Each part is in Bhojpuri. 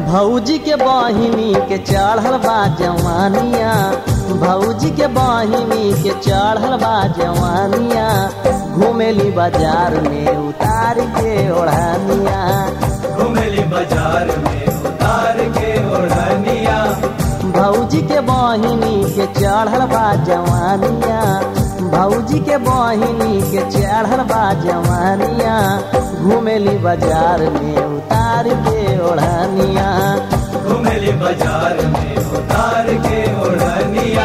भौजी के बहिनी के चढ़ल बा जवानिया भौजी के बहिनी के चढ़ल बा जवानिया घूमेली बाजार में उतार के ओढ़ानिया घुमेली बाजार में उतार के ओढ़निया भौजी के बहिनी के चढ़ल बा जवानिया भौजी के बहिनी के चढ़ल बा जवानिया घूमेली बाजार में उतार के ओढ़निया घुमेली बाजार में उतार के ओढ़निया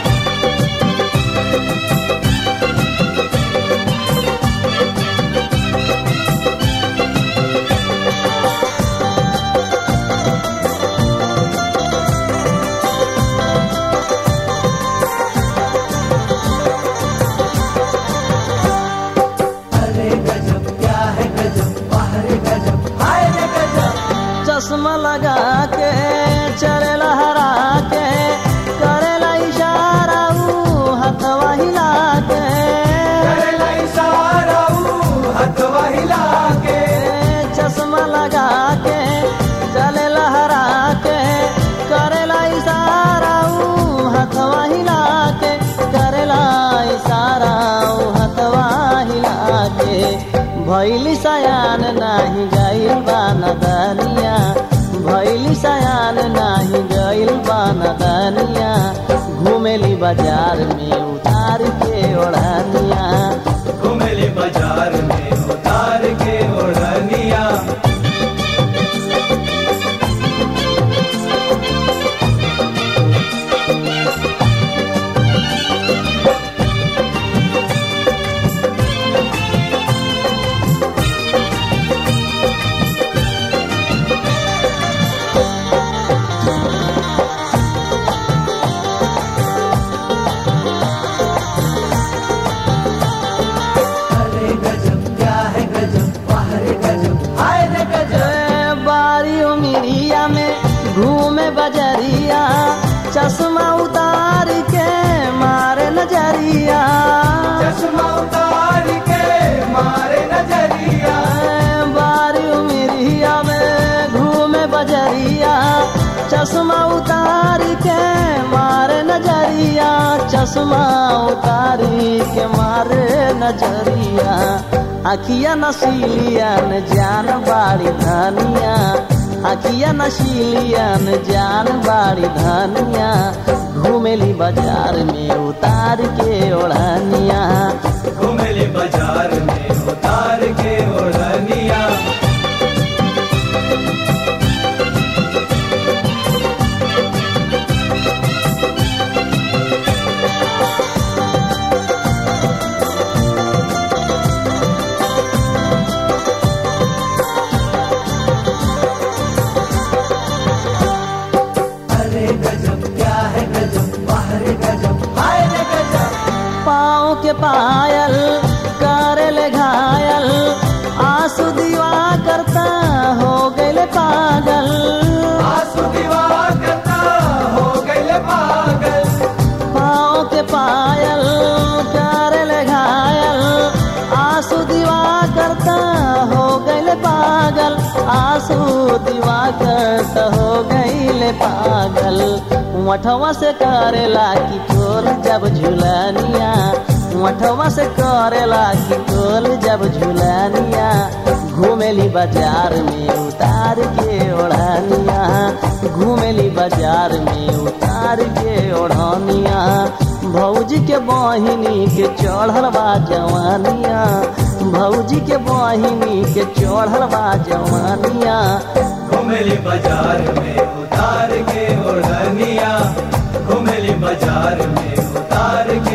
अरे गजब क्या है गजब बाहर गजब हाय रे गजब चश्मा लगा के चले लहरा के करेला इशारा ऊ हथवा हिला के करेला इशारा ऊ हथवा हिला के चश्मा लगा के चले लहरा के करेला इशारा ऊ हथवा हिला के करेला इशारा ऊ हथवा हिला के भैली सयान नाही गइल बा नदनिया भैली सयान नाही गइल बा नदनिया घूमेली बाजार में उतार के ओढ़निया घुमेली बाजार में उतार के ओढ़निया अरे गजब क्या है गजब बाहर गजब हाय रे गजब ए, बारी उमिरिया में घूमे बजरिया चश्मा उतार के मारे नजरिया चश्मा उतार के मारे नजरिया ए, बारी उमिरिया में घूमे बजरिया चश्मा उतार के मारे नजरिया चश्मा उतारी के मारे नजरिया अखिया नसीलिया न जान बाड़ी धनिया अखिया नशीलिया न जान बाड़ी धनिया घूमेली बाजार में उतार के ओढ़निया घुमेली बाजार में उतार के ओढ़निया अरे गजब क्या है गजब बाहर गजब हाय रे गजब पाँव के पायल करल घायल आंसू दीवा करता हो गए पागल आंसू दीवा करता हो गए पागल पाँव के पायल करल घायल आंसू दीवा करता हो गए पागल आंसू दीवा करता हो गए पागल मठवा से करेला की कोल जब झुलनिया मठवा से करेला की कोल जब झुलनिया घूमेली बाजार में उतार के ओढ़निया घूमेली बाजार में उतार के ओढ़निया भौजी के बहिनी के चढ़ल बा जवानिया भौजी के बहिनी के चढ़ल बा जवानिया घुमेली बाजार में उतार के ओढ़निया घुमेली बाजार में उतार के